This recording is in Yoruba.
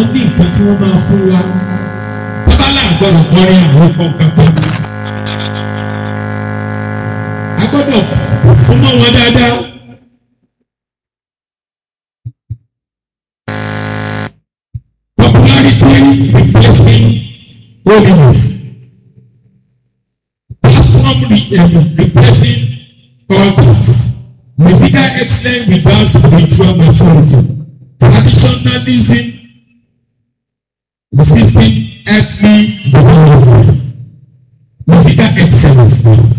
wọ́n ní nǹkan tí wọ́n máa fún wa bàbá làgbọ̀dọ̀ kọrin àwọn kọ̀ọ̀kan tó. a gbọ́dọ̀ fún mọ́ wọn dáadáa. Popularity replacing holiness. Platform re um, replacing cultures. Musical excellence without spiritual maturity. Traditionalism resisting earthly development. Musical excellence ni